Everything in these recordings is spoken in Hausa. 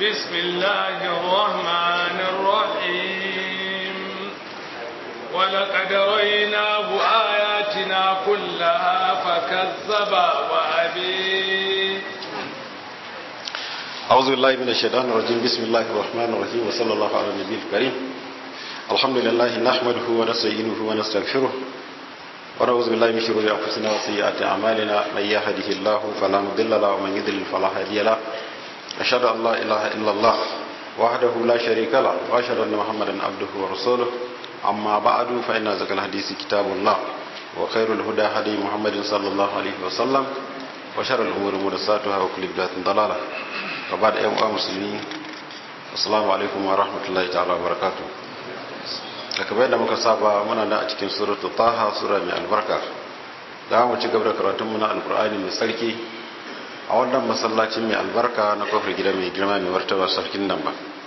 بسم الله الرحمن الرحيم ولقد ريناه آياتنا كلها فكذب وأبي أعوذ بالله من الشيطان الرجيم بسم الله الرحمن الرحيم وصلى الله على النبي الكريم الحمد لله نحمده ونستعينه ونستغفره ونعوذ بالله من شرور أنفسنا وسيئات أعمالنا من يهده الله فلا مضل له ومن يضلل فلا هادي له أشهد أن لا إله إلا الله وحده لا شريك له وأشهد أن محمدا عبده ورسوله أما بعد فإن أزكى الحديث كتاب الله وخير الهدى هدي محمد صلى الله عليه وسلم وشر الأمور محدثاتها وكل بدعة ضلالة وبعد أيها المسلمين السلام عليكم ورحمة الله تعالى وبركاته kamar yadda muka saba muna da a cikin suratu taha sura mai albarka za mu ci gaba da karatun mu na alkur'ani mai sarki a wannan masallacin mai albarka na kofar gida mai girma mai martaba sarkin nan ba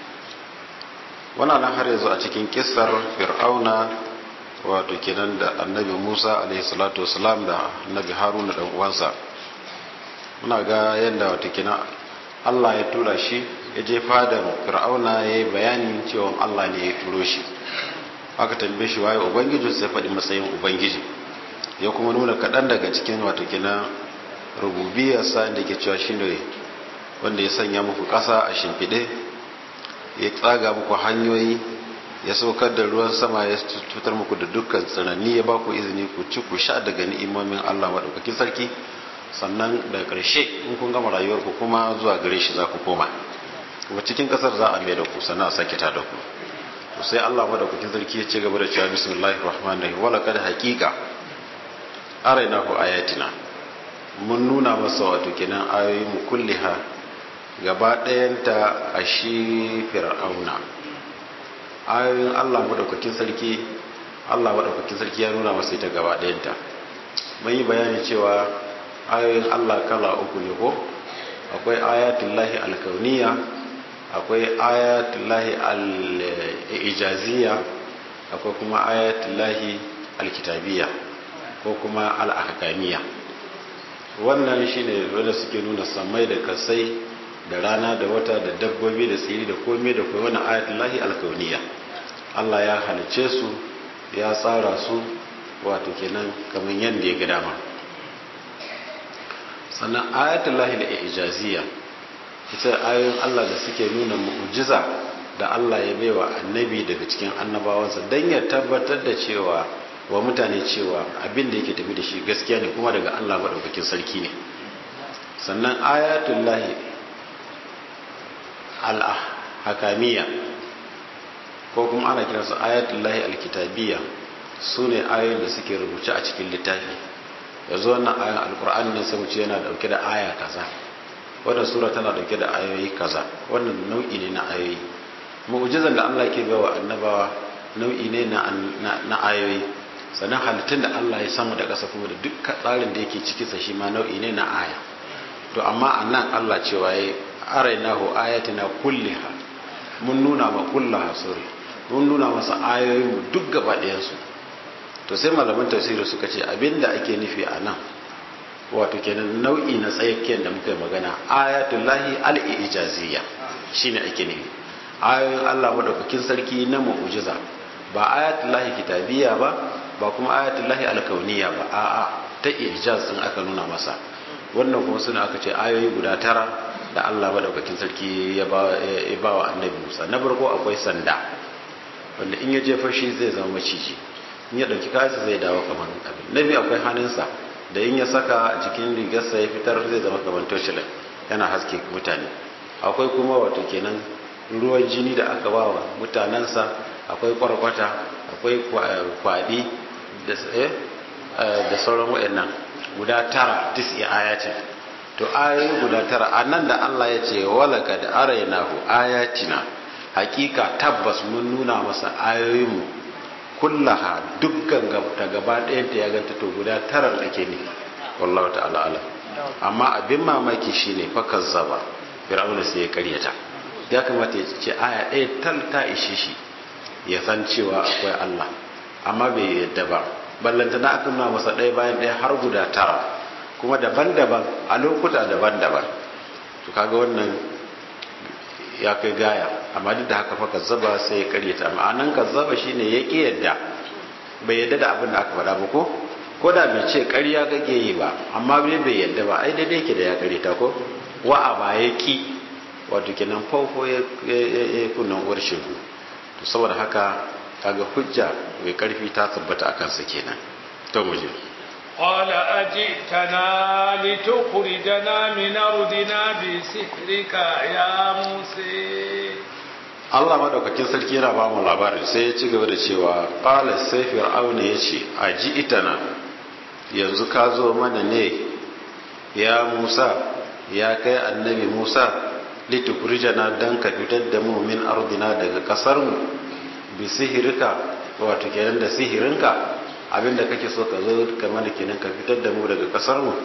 wannan nan har yanzu a cikin kissar fir'auna wato kenan da annabi musa alaihi salatu wasalam da annabi haruna dan uwansa muna ga yadda wato kenan allah ya tura shi ya je fadar fir'auna ya yi bayanin cewa allah ne ya turo shi aka tambaye shi waye ubangiji sai faɗi matsayin ubangiji ya kuma nuna kaɗan daga cikin wato kenan rububiyarsa da ke cewa shi ne wanda ya sanya muku ƙasa a shimfiɗe ya tsaga muku hanyoyi ya saukar da ruwan sama ya cutar muku da dukkan tsanani ya ba ku izini ku ci ku sha daga ni'imomin Allah maɗaukakin sarki sannan da ƙarshe in kun gama rayuwarku kuma zuwa gare shi za ku koma kuma cikin ƙasar za a mai da ku sannan a sake ta da ku to sai Allah maɗaukakin sarki ya ce gaba da cewa bismillahir rahmanir rahim wala kad haqiqa arainahu ayatina mun nuna masa wato kenan ayoyi mu kulliha gaba ɗayanta a shi fir'auna ayoyin Allah maɗaukakin sarki Allah maɗaukakin sarki ya nuna masa ita gaba ɗayanta mun yi bayani cewa ayoyin Allah kala uku ne ko akwai ayatullahi alkauniya akwai ayatullahi al-ijaziyya akwai kuma ayatullahi alkitabiya ko kuma al-ahkamiyya wannan shine wanda suke nuna samai da kasai da rana da wata da dabbobi da tsiri da komai da kuma wannan ayatullahi alkauniya Allah ya halice su ya tsara su wato kenan kamar yadda ya ga dama sannan ayatullahi al-ijaziyya ita ayoyin Allah da suke nuna mu'jiza da Allah ya baiwa annabi daga cikin annabawansa don ya tabbatar da cewa wa mutane cewa abin da yake tafi da shi gaskiya ne kuma daga Allah maɗaukakin sarki ne sannan ayatullahi al-hakamiya ko kuma ana kiransu ayatullahi al-kitabiyya su ne ayoyin da suke rubuce a cikin littafi yanzu wannan ayan alkur'ani ne sai mu ce yana dauke da aya kaza wannan sura tana dauke da ayoyi kaza wannan nau'i ne na ayoyi mu'jizan da Allah ke bawa annabawa nau'i ne na na ayoyi sannan halittun da Allah ya samu da ƙasa kuma da duk tsarin da yake cikin sa shi ma nau'i ne na aya to amma annan Allah cewa yayi arainahu ayatina kulliha mun nuna ma kullaha suri mun nuna masa ayoyin mu duk gaba ɗayan su to sai malaman tafsiri suka ce abinda ake nufi a nan wato kenan nau'i na tsayakiyar da muka yi magana ayatullahi al-ijaziyya shine ake nufi ayoyin Allah madaukakin sarki na mu'jiza ba ayatullahi kitabiyya ba ba kuma ayatullahi al-kauniyya ba a'a ta ijaz din aka nuna masa wannan kuma suna aka ce ayoyi guda tara da Allah madaukakin sarki ya ba wa annabi Musa na farko akwai sanda wanda in ya jefa shi zai zama maciji in ya ɗauki kayansa zai dawo kamar abin na biyu akwai hannunsa da in ya saka a cikin rigarsa ya fitar zai zama kamar toshilan yana haske mutane akwai kuma wato kenan ruwan jini da aka ba wa mutanensa akwai kwarkwata akwai kwaɗi da sauran waɗannan guda tara tisi ayatin to ayoyi guda tara a nan da allah ya ce walaka da arainahu ayatina hakika tabbas mun nuna masa ayoyinmu kullaha dukkan ta gaba ɗayan ta ya ganta to guda tara da ke ne wallahu ta'ala ala amma abin mamaki shine fakar zaba fir'auna sai ya karyata ya kamata ya ce aya ɗaya tal ta ishe shi ya san cewa akwai Allah amma bai yadda ba ballanta na aka nuna masa ɗaya bayan ɗaya har guda tara kuma daban-daban a lokuta daban-daban to kaga wannan ya kai gaya amma duk da haka fa kazzaba sai ya karyata ma'anan kazzaba shine ya ki yadda bai yadda da abin da aka faɗa ba ko ko da bai ce ƙarya kake yi ba amma bai bai yadda ba ai daidai yake da ya karyata ko wa'a ba ya ki wato kenan faufo ya kunnan uwar shegu to saboda haka kaga hujja mai karfi ta tabbata akan sa kenan to mu je قال أجئتنا لتخرجنا من أرضنا بسحرك يا موسى Allah madaukakin sarki yana ba mu labarin sai ya ci gaba da cewa qala sai fir'auna yace aji itana yanzu ka zo mana ne ya Musa ya kai annabi Musa litukhrijana dan ka fitar da mu min ardina daga kasar mu bi sihirka wato kenan da sihirinka abinda kake so ka zo ka mana kenan ka fitar da mu daga kasar mu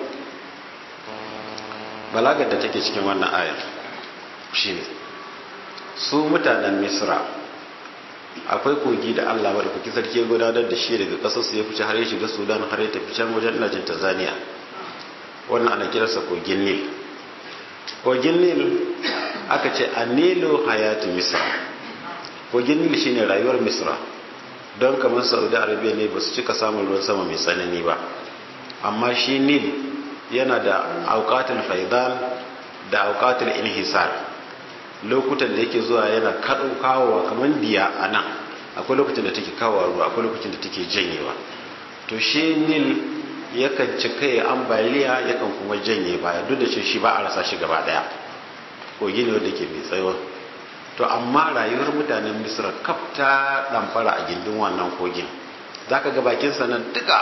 balagar da take cikin wannan ayar shine su mutanen misra akwai kogi da allah wadda kuki sarki ya gudanar da shi daga kasar su ya fice har ya shiga sudan har ya tafi can wajen najin tanzania wannan ana kiransa kogin nil kogin nil aka ce a nilo hayati misra kogin nil shine rayuwar misra don kamar saudi arabia ne ba su cika samun ruwan sama mai tsanani ba amma shi nil yana da aukatul faidan da aukatul inhisar lokutan da yake zuwa yana kaɗo kawowa kamar biya a nan akwai lokacin da take kawowa ruwa akwai lokacin da take janyewa to shi nil yakan cika ya ambaliya yakan kuma janye baya duk da ce shi ba a rasa shi gaba daya kogi ne wanda ke mai tsayo to amma rayuwar mutanen misra kaf ta ɗamfara a gindin wannan kogin za ka ga bakinsa nan duka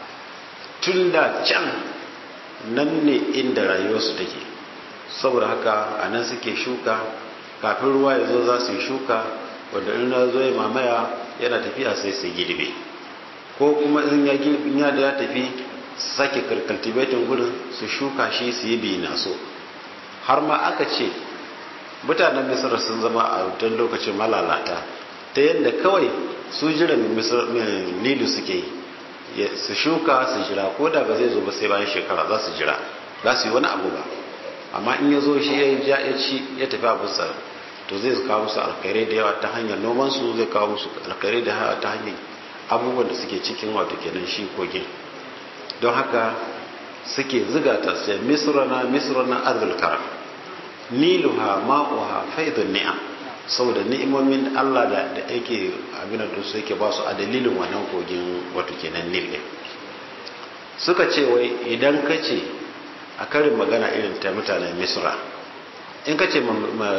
tun da can nan ne inda rayuwarsu take saboda haka a nan suke shuka kafin ruwa ya zo za su yi shuka wanda in na zo ya mamaya yana tafiya sai su girbe ko kuma in ya in ya da ya tafi sake cultivating gurin su shuka shi su yi bina so har ma aka ce mutanen misir sun zama a wutan lokacin malalata ta yadda kawai su jiran nilu suke yi su shuka su jira ko da ba zai zo ba sai bayan shekara za su jira za su yi wani abu ba amma in ya zo shi ya ja ya ci ya tafi abinsa to zai kawo musu alkhairai da yawa ta hanyar noman su zai kawo musu alkhairai da yawa ta hanyar abubuwan da suke cikin wato kenan shi kogin don haka suke ziga ta sai misrana misrana arzul karam niluha ma'uha faidun ni'am saboda ni'imomin Allah da da yake abin da su yake ba su a dalilin wannan kogin wato kenan nil din suka ce wai idan ka ce a karin magana irin ta mutanen misra in ka ce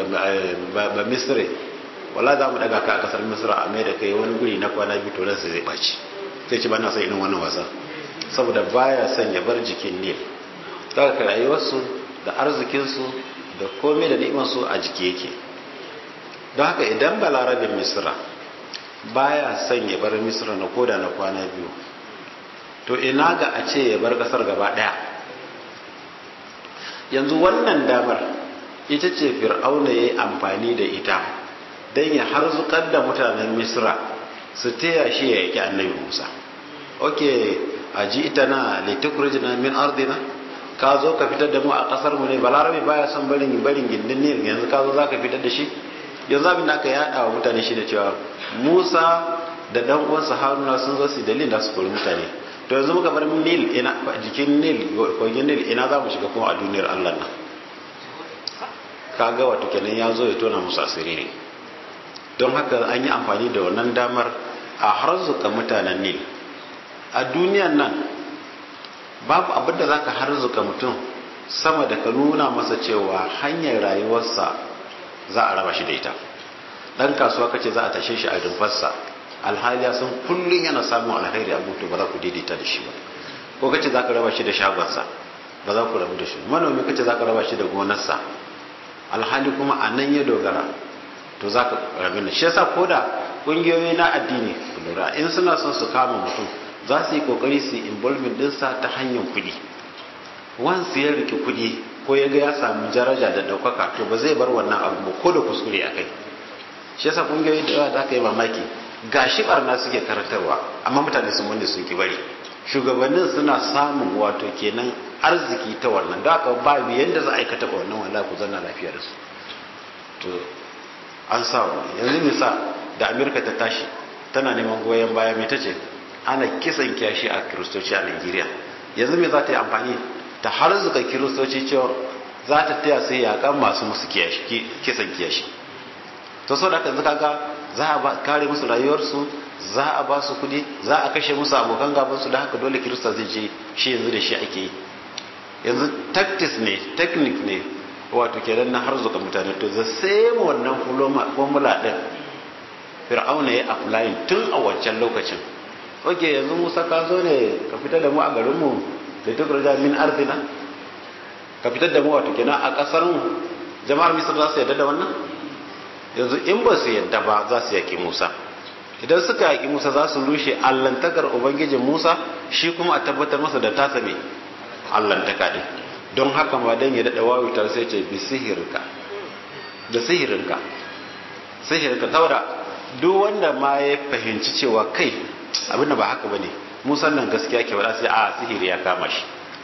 ba misre wala za mu daga ka a kasar misra a mai da kai wani guri na kwana biyu to ransa zai ɓaci sai ce ba na son irin wannan wasa saboda baya son ya bar jikin nil daga rayuwarsu da arzikinsu da komai da ni'imarsu a jiki yake don haka idan balarabin misra baya son ya bar misra na koda na kwana biyu to ina ga a ce ya bar kasar gaba daya yanzu wannan damar ita ce fir'auna ya yi amfani da ita don ya harzukar da mutanen misra su taya shi ya yaki annabi musa ok a ji ita na litukurijina min ardina ka zo ka fitar da mu a kasar mu ne balarabe baya son barin barin gindin ne yanzu ka zo za ka fitar da shi yanzu abin da aka yada wa mutane shi da cewa musa da dan uwansa haruna sun zo su dalilin da su kori mutane to yanzu muka bar nil ina jikin nil kogin nil ina za mu shiga kuma a duniyar allah nan kaga wato kenan ya zo ya tona musu asiri ne don haka an yi amfani da wannan damar a harzuka mutanen nil a duniyan nan babu abin da zaka harzuka mutum sama da ka nuna masa cewa hanyar rayuwarsa za a raba shi da ita dan kasuwa kace za a tashe shi a rumfarsa alhali ya san kullun yana samun alheri a mutu ba za ku daidaita da shi ba ko kace za ka raba shi da shagonsa ba za ku rabu da shi manomi kace za ka raba shi da gonarsa alhali kuma a nan ya dogara to za ka rabu da shi yasa ko da ƙungiyoyi na addini lura in suna son su kama mutum za su yi kokari su involvement dinsa ta hanyar kuɗi wansu ya rike kuɗi ko ya ga ya samu daraja da ɗaukaka to ba zai bar wannan abu ba ko da kuskure a kai shi yasa ƙungiyoyi da yawa da aka yi mamaki gashi barna suke karantarwa amma mutane sun wanda sun ki bari shugabannin suna samun wato kenan arziki ta wannan da aka ba yanda za a aikata wannan wallahi ku zanna lafiya da su to an samu yanzu misa da amerika ta tashi tana neman goyon baya mai tace ana kisan kiyashi a kiristoci a nigeria yanzu me za ta yi amfani ta har zuka kiristoci cewa za ta taya su yakan masu musu kisan kiyashi to sau da haka yanzu kaga za a kare musu rayuwarsu za a ba su kudi za a kashe musu abokan gabansu da haka dole kirista zai ce shi yanzu da shi ake yi yanzu tactics ne technique ne wato kenan na har zuka mutane to the same wannan formula din fir'auna ya applying tun a wancan lokacin oke yanzu musa ka zo ne ka fitar da mu a garinmu da duk raja min arzina ka fitar da mu wato kenan a kasar mu jama'ar misir za su yadda da wannan yanzu in ba su yadda ba za su yaki musa idan suka yaki musa za su rushe allantakar ubangijin musa shi kuma a tabbatar masa da tasa mai allantaka din don haka ma dan ya daɗa wawutar sai ce bi sihirka da sihirinka sihirinka saboda duk wanda ma ya fahimci cewa kai abinda ba haka bane musan nan gaskiya ke wada sai a sihiri ya kama shi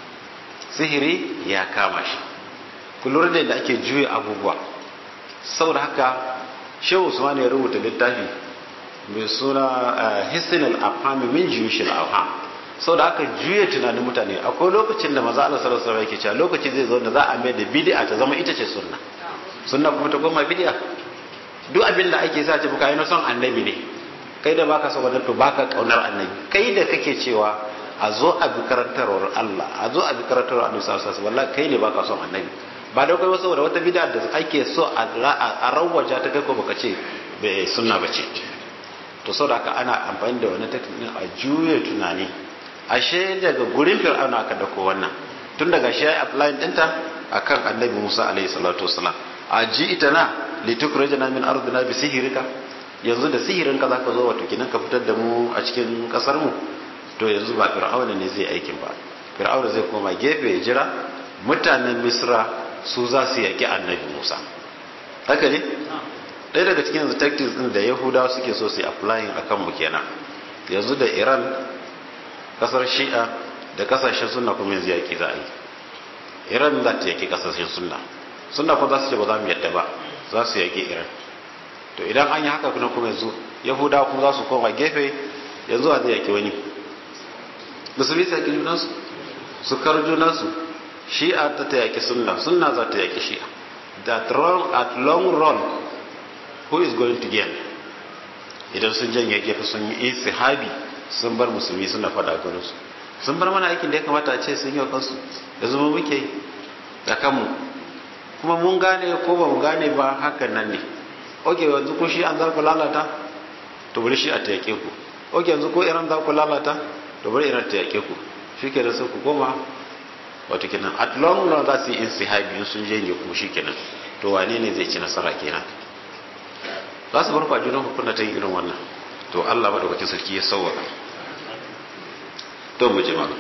sihiri ya kama shi ku lura da yadda ake juya abubuwa saboda haka shehu usman ya rubuta littafi mai suna hisnul afham min juyushil afham saboda haka juya tunanin mutane akwai lokacin da maza Allah sallallahu alaihi wasallam yake cewa lokaci zai zo da za a mai da bid'a ta zama ita ce sunna sunna kuma ta koma bid'a duk abin da ake sa ce buka yi na son annabi ne kai da baka son wannan to baka kaunar annabi kai da kake cewa a zo a bi karantarwar Allah a zo a bi karantarwar annabi sallallahu alaihi wasallam kai ne baka son annabi ba da kai saboda wata bid'a da ake so a rawaja ta kai ko baka ce bai sunna bace to saboda haka ana amfani da wani technique a juye tunani ashe daga gurin fir'auna aka dauko wannan tun daga shi ya apply dinta akan annabi Musa alaihi salatu wasalam a ji ita na litukrajana min ardina bi sihirika yanzu da sihirin ka zaka zo wato kinan ka fitar da mu a cikin kasar mu to yanzu ba fir'auna ne zai aikin ba fir'auna zai koma gefe ya jira mutanen misra su za su yaki annabi Musa haka ne ɗaya daga cikin yanzu tactics din da yahudawa suke so su yi applying akan mu kenan yanzu da iran kasar shi'a da kasashen sunna kuma yanzu yaki za a yi iran za ta yaki kasashen sunna sunna kuma za su ce ba za mu yadda ba za su yaki iran to idan an yi haka kuma kuma yanzu yahudawa kuma za su koma gefe yanzu a zai yaki wani musulmi su yaki junansu su kar junansu shi'a ta ta yaki sunna sunna za ta yaki shi'a that run at long run who is going to gain idan sun janye gefe sun yi isihabi sun bar musulmi suna fada garinsu sun bar mana aikin da ya kamata a ce sun yi wa kansu da zama muke da kanmu kuma mun gane ko ba mu gane ba hakan nan ne oke yanzu ko shi an za ku lalata to bari shi a ta yake ku oke yanzu ko iran za ku lalata to bari iran ta yake ku shi ke da sai ku koma wato kenan at long run za su yi insihabi sun janye ku shi kenan to wane ne zai ci nasara kenan za su bar kwajunan hukunta ta yin irin wannan to Allah madaukakin sarki ya sauwaka to mu ji mana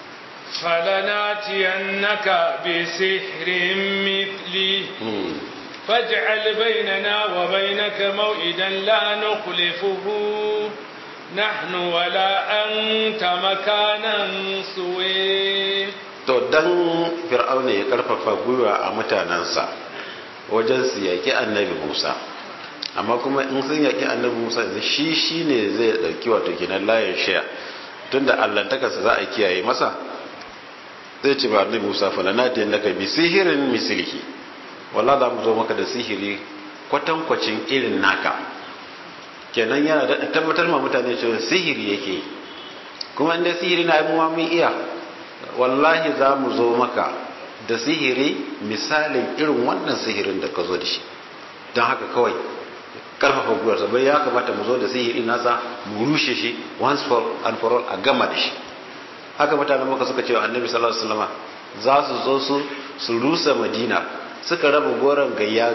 فلناتينك بسحر مثلي فاجعل بيننا وبينك موئدا لا نخلفه نحن ولا أنت مكانا سوي to dan fir'auna ya karfafa gwiwa a mutanensa wajen su yaki annabi Musa amma kuma in sun yaki annabi Musa yanzu shi shine zai dauki wato kenan layin shaya tunda allantakarsa za a kiyaye masa zai ce ba annabi Musa fa lana da naka bi sihirin mislihi walla za mu zo maka da sihiri kwatankwacin irin naka kenan yana da tabbatar ma mutane cewa sihiri yake kuma inda sihiri na mu mun iya wallahi za mu zo maka da sihiri misalin irin wannan sihirin da ka zo da shi don haka kawai karfafa gwiwarsa bai ya kamata mu zo da sihiri nasa mu rushe shi once for and for all a gama da shi haka mutanen maka suka ce wa annabi sallallahu alaihi wasallam za su zo su su rusa madina suka raba goron gayya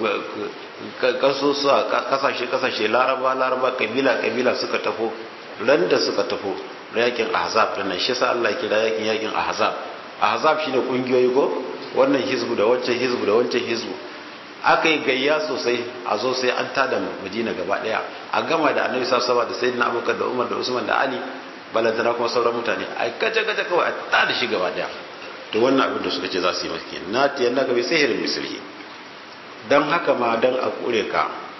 kaso a kasashe kasashe laraba laraba kabila kabila suka tafo ran da suka tafo yakin ahzab din nan shi sa Allah kira yakin yakin ahzab ahzab shine kungiyoyi ko wannan hizbu da wancan hizbu da wancan hizbu aka yi gayya sosai a zo sai an tada madina gaba daya a gama da annabi sallallahu alaihi da sayyidina abubakar da umar da usman da ali balantana kuma sauran mutane a kace kace kawai a tada shi gaba daya to wannan abin da suka ce za su yi maka na tiyan naka bi sihirin mislihi dan haka ma dan a kure ka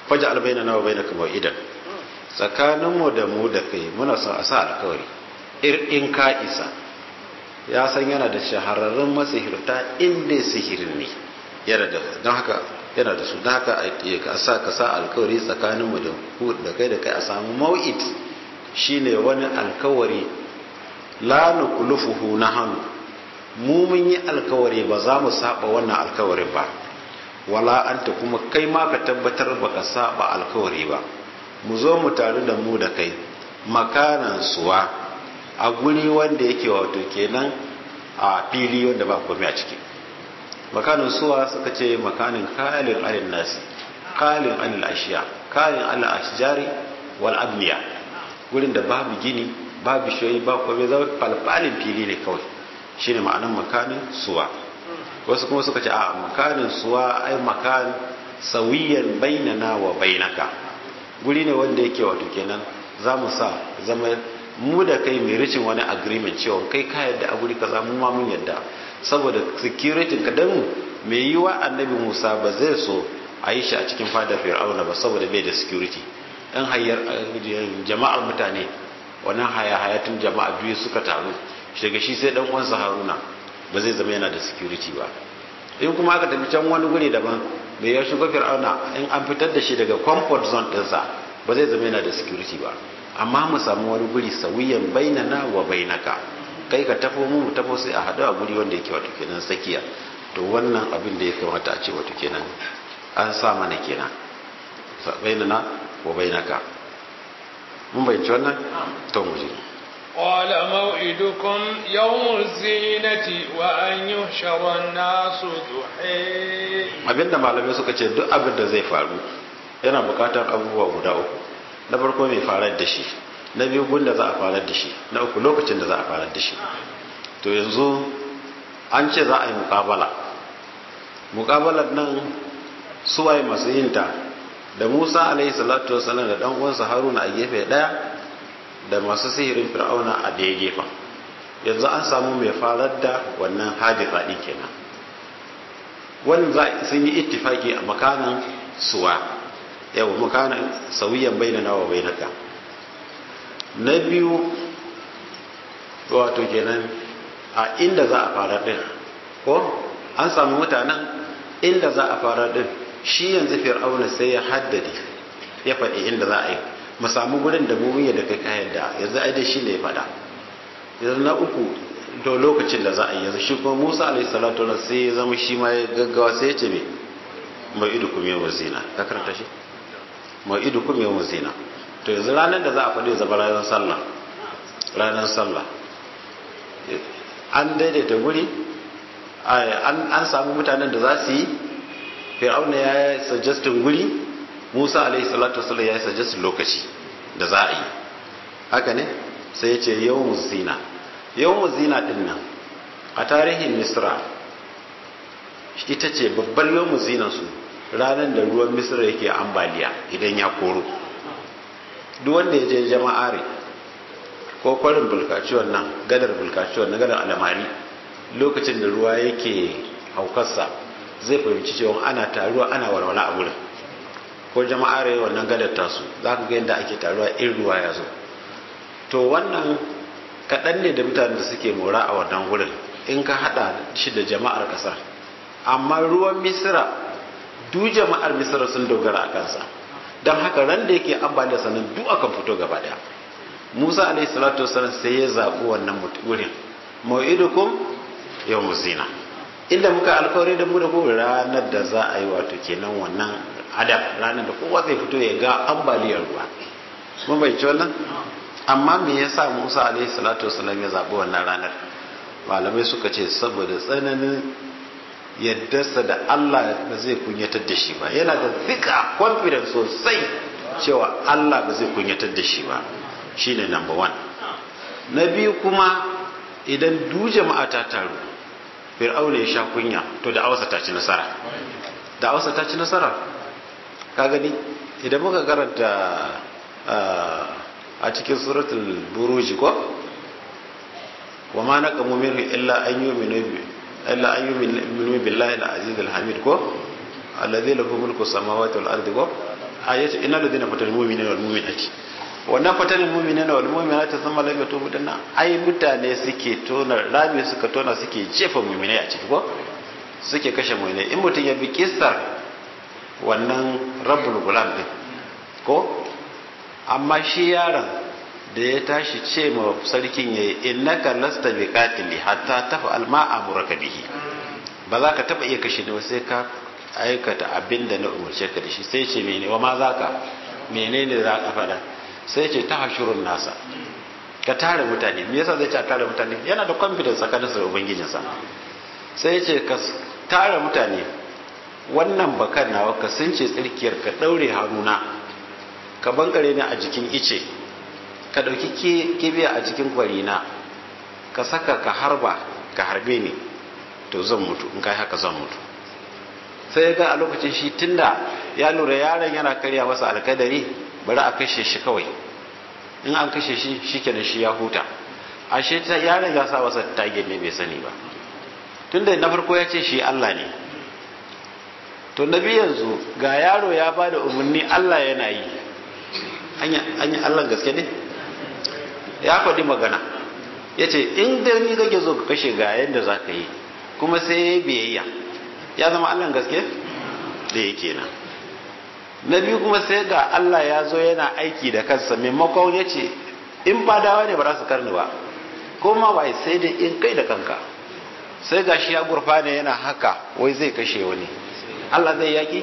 faj'al bainana wa bainaka maw'idan tsakaninmu da mu da kai muna son a sa alkawari in ka isa ya san yana da shahararrun masihirta inda sihirin ne yana da don haka yana da su don haka a sa ka sa alkawari tsakaninmu da ku da kai da kai a samu maw'id shine wani alkawari la nukulufuhu na hannu mu mun yi alkawari ba za mu saba wannan alkawarin ba wala anta kuma kai ma ka tabbatar baka saba alkawari ba mu zo mu taru da mu da kai makanan suwa a guri wanda yake wato kenan a fili wanda ba komai a ciki makanin suwa suka ce makanin kalin alin nasi kalin alil ashiya kalin alil ashjari wal abniya gurin da babu gini babu shoyi ba komai zama falfalin fili ne kawai shine ma'anan makanin suwa wasu kuma suka ce a makanin suwa ai makan sawiyan bainana wa bainaka guri ne wanda yake wato kenan za mu sa zama mu da kai mai ricin wani agreement cewa kai ka yadda a guri kaza mu ma mun yadda saboda security ka dan mai yi wa annabi Musa ba zai so a yi shi a cikin fadar Fir'auna ba saboda bai da security dan hayar jama'ar mutane wannan haya hayatun jama'a biyu suka taru daga shi sai dan uwansa Haruna ba zai zama yana da security ba in kuma aka tafi can wani guri daban da ya shiga fir'auna in an fitar da shi daga comfort zone ɗinsa ba zai zama yana da security ba amma mu samu wani guri sauyin bainana wa bainaka kai ka tafo mu mu tafo sai a haɗu a guri wanda yake wato kenan tsakiya to wannan abin da ya kamata a ce wato kenan an sa mana kenan bainana wa bainaka mun bayyana wannan to mu je قال موعدكم يوم الزينة وأن يحشر الناس ضحى abinda malamai suka ce duk abin da zai faru yana bukatar abubuwa guda uku na farko mai farar da shi na biyu gunda za a farar da shi na uku lokacin da za a farar da shi to yanzu an ce za a yi mukabala mukabalar nan suwaye masu yinta da musa alaihi salatu wasallam da dan uwansa haruna a gefe daya da masu sihirin fir'auna a daya gefen yanzu an samu mai farar da wannan hadisa ɗin kenan wani za sun yi ittifaki a makanan suwa yau makanan sauyiyan bainana wa bainaka na biyu wato kenan a inda za a fara ɗin ko an samu mutanen inda za a fara ɗin shi yanzu fir'auna sai ya haddade ya faɗi inda za a yi mu samu gurin da mu da kai kayan da yanzu ai dai shi ne ya faɗa yanzu na uku to lokacin da za a yi yanzu shi kuma Musa alaihi salatu wa sai ya zama shi ma ya gaggawa sai ya ce me mai idu kuma yawon zina ka karanta shi mai idu kuma yawon zina to yanzu ranar da za a faɗi zama ranar sallah ranar sallah an daidaita guri an samu mutanen da za su yi fir'auna ya yi suggestin guri musa alaihi salatu wasallam ya yi suggestin lokaci da za a yi haka ne sai ya ce yawon zina yawon zina din nan a tarihin misra ita ce babbar yawon zina su ranar da ruwan misra yake ambaliya idan ya koro duk wanda ya je jama'are ko kwarin bulkaciwon nan gadar bulkaciwon na gadar alamari lokacin da ruwa yake haukarsa zai fahimci cewa ana taruwa ana walwala a wurin ko jama'are wannan gadar tasu za ka ga yadda ake taruwa in ruwa ya zo to wannan kaɗan ne da mutanen da suke mora a wannan wurin in ka haɗa shi da jama'ar ƙasar amma ruwan misira du jama'ar misira sun dogara a kansa don haka ran da yake ambaliya sannan duk akan fito gaba daya musa alaihi salatu wasallam sai ya zaɓi wannan wurin mau'idukum yau musina inda muka alkawari da mu da ku ranar da za a yi wato kenan wannan adam ranar da kowa zai fito ya ga ambaliyar ruwa mun bai ci wannan amma me yasa Musa alaihi salatu wasallam ya zabi wannan ranar malamai suka ce saboda tsananin yaddarsa da Allah ba zai kunyatar da shi ba yana da zika confidence sosai cewa Allah ba zai kunyatar da shi ba shine number one na biyu kuma idan du jama'a ta taru fir'auna ya sha kunya to da awasa ta ci nasara da awasa ta ci nasara ka gani idan muka karanta a cikin suratul buruji ko wa ma naqamu minhu illa an yu'minu bi illa an yu'minu billahi al-aziz al-hamid ko alladhi lahu mulku samawati wal ardi ko a yace innal ladina fatal mu'minina wal mu'minati wannan fatal mu'minina wal mu'minati thumma lam yatubu dinna ai mutane suke tona rami suka tona suke jefa mu'minai a ciki ko suke kashe mu'minai in mutum ya bi kissar wannan rabbul gulam din ko amma shi yaron da ya tashi ce ma sarkin yayi innaka lasta biqatili hatta taf'al ma amuraka bihi ba za ka taba iya kashe ni sai ka aikata abin da na umarce ka da shi sai ce mene wa ma za ka menene za ka faɗa sai ce ta hashurun nasa ka tare mutane me yasa zai ce a tare mutane yana da confidence tsakanin sa da ubangijinsa sai ce ka tare mutane wannan bakan nawa ka sunce tsirkiyar ka daure hannuna ka bankare ni a jikin ice ka dauki kibiya a cikin kwarina ka saka ka harba ka harbe ni to zan mutu in kai haka zan mutu sai ga a lokacin shi tunda ya lura yaron yana karya masa alkadari bari a kashe shi kawai in an kashe shi shikenan shi ya huta ashe ta yaron ya sa masa target ne bai sani ba tunda na farko ya ce shi Allah ne to na biyu yanzu ga yaro ya ba da umarni Allah yana yi anya Allah gaske ne ya faɗi magana ya ce in da ni kake zo ka kashe ga yadda za ka yi kuma sai ya yi biyayya ya zama Allah gaske da ya kenan na biyu kuma sai ga Allah ya zo yana aiki da kansa maimakon ya ce in fadawa ne ba za su karni ba ko ma ba sai dai in kai da kanka sai ga shi ya gurfa ne yana haka wai zai kashe wani Allah zai yaki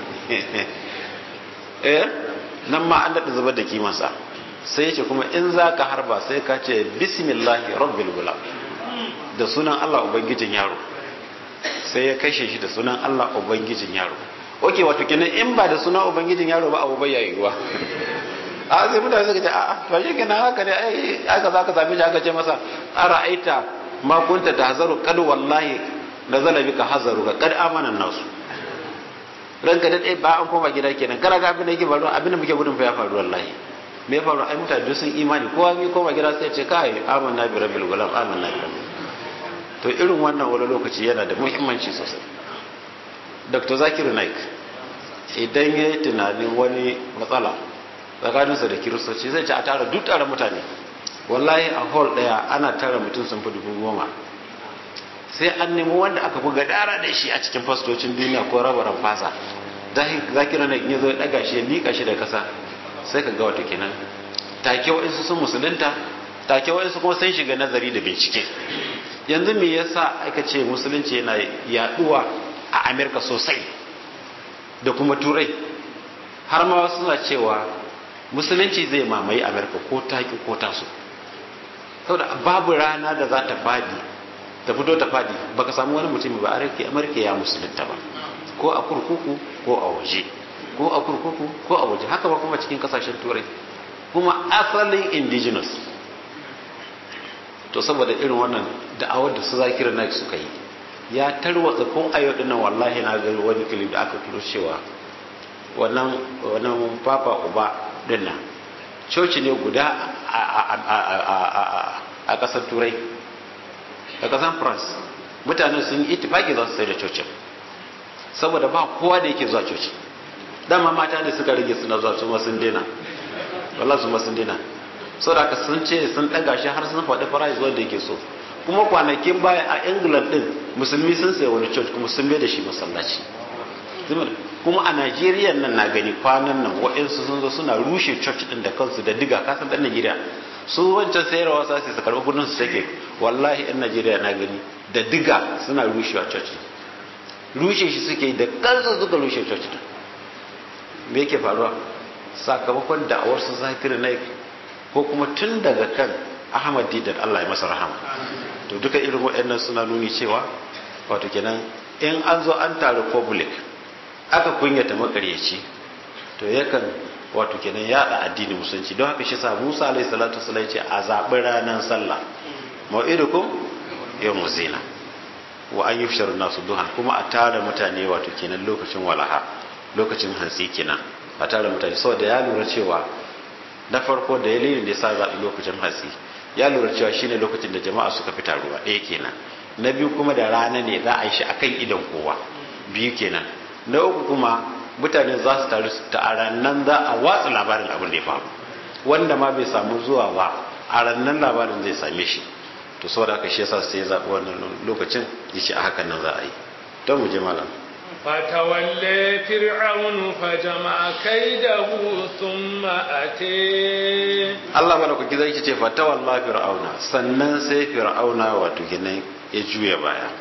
eh nan ma an daɗa zubar da kimansa sai ya ce kuma in za ka harba sai ka ce bismillahi rabbil gulam da sunan Allah ubangijin yaro sai ya kashe shi da sunan Allah ubangijin yaro oke wato kenan in ba da sunan ubangijin yaro ba abu bai yayi ruwa a sai mutane suka ce a'a to shi kenan haka ne ai aka zaka same shi aka ce masa ara'aita ma kunta tahzaru kad wallahi nazala bika hazaru ka kad amana nasu ranka da dai ba an koma gida kenan kana ga abin da yake faruwa abin da muke gudun fa ya faru wallahi me ya faru ai mutane duk sun imani kowa mai koma gida sai ce kai amanna bi rabbil gulam amanna bi rabbil to irin wannan wani lokaci yana da muhimmanci sosai dr zakiru naik idan ya yi tunanin wani matsala tsakaninsa da kiristoci zai ce a tara duk tara mutane wallahi a hall daya ana tara mutum sun fi dubu goma sai an nemi wanda aka fi gadara da shi a cikin fastocin duniya ko rabaran fasa zakiru naik ya zo ya daga shi ya liƙa shi da kasa sai ka ga wata kenan take wa'insu sun musulunta take wa'insu kuma sun shiga nazari da bincike yanzu me yasa aka ce musulunci yana yaduwa a amerika sosai da kuma turai har ma wasu suna cewa musulunci zai mamaye amerika ko taki ko taso saboda babu rana da za ta fadi ta fito ta fadi baka samu wani mutum ba amerika ya musulunta ba ko a kurkuku ko a waje ko a kurkuku ko a waje haka ba kuma cikin kasashen turai kuma asalin indigenous to saboda irin wannan da'awar da su zakira na suka yi ya tarwatsa ko ayo dinnan wallahi na ga wani clip da aka turo cewa wannan wannan papa uba dinnan coci ne guda a kasar turai a kasar france mutanen sun yi itifaki za su sai da cocin saboda ba kowa da yake zuwa coci dama mata ne suka rage suna zuwa su ma sun daina wallahi su ma sun daina saboda haka sun ce sun ɗaga shi har sun faɗi price wanda yake so kuma kwanakin baya a england din musulmi sun sayi wani church kuma sun bai da shi masallaci kuma a najeriya nan na gani kwanan nan waɗansu sun zo suna rushe church din da kansu da diga kasan ɗan najeriya su wancan sayarwa sa su karɓi kudin su take wallahi ɗan najeriya na gani da diga suna rushewa church rushe shi suke da kansu suka rushe church din me yake faruwa sakamakon da'awar su zakir naik ko kuma tun daga kan ahmad didan allah ya masa rahama to duka irin waɗannan suna nuni cewa wato kenan in an zo an taru public aka kunyata makaryaci to yakan wato kenan yada addini musulunci don haka shi sa musa alaihi salatu wasallam ce a zaɓi ranar sallah mau'idukum yawmu zina wa an yufsharu nasu duhan kuma a tara mutane wato kenan lokacin walaha lokacin hantsi kenan a tara mutane saboda ya lura cewa na farko da dalilin da ya sa zaɓi lokacin hantsi ya lura cewa shine lokacin da jama'a suka fita ruwa ɗaya kenan na biyu kuma da rana ne za a yi shi akan idon kowa biyu kenan na uku kuma mutane za su taru ta nan za a watsa labarin abin da ya faru wanda ma bai samu zuwa ba a rannan labarin zai same shi to saboda haka shi yasa sai ya zaɓi wannan lokacin ya ce a hakan nan za a yi don mu je malam فتولى فرعون فجمع كيده ثم أتي Allah madaukaki zai ce fatawalla fir'auna sannan sai fir'auna wato ginin ya juya baya